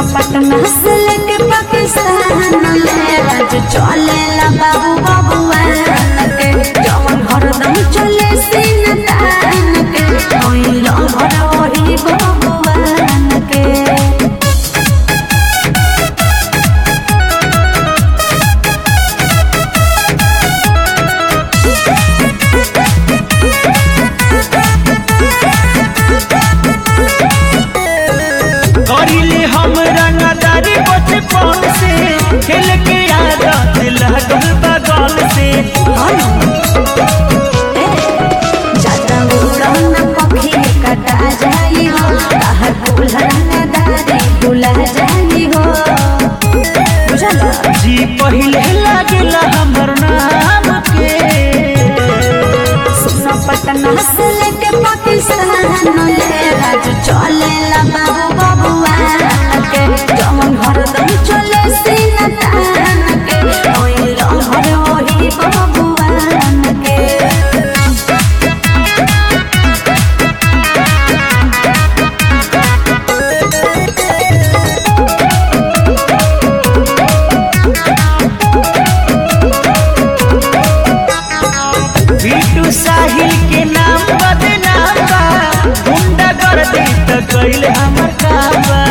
पटना से लेके पाकिस्तान ले राज चले ला बाबू बाबुआ के जवन हरदम चले सीन तान के ओइलो भर ओही बाबुआ के करिले हम रंगदारी बचपन से खेल के आदत लगल बगल से जाता उड़न पखी कटा जाई हो बाहर दुल्हन दारी दुल्हा जाई हो बुझला जी पहिले लागेला हमर नाम के सुनो पटना से लेके पाकिस्तान ले राज चले ला बाबू बाबुआ के जवन हरदम चले सीना तान के ओइलो हर ओही बाबुआ के बिट्टू साहिल के नाम बदनाम बा गुंडा कर दी त कइले हमर काम बा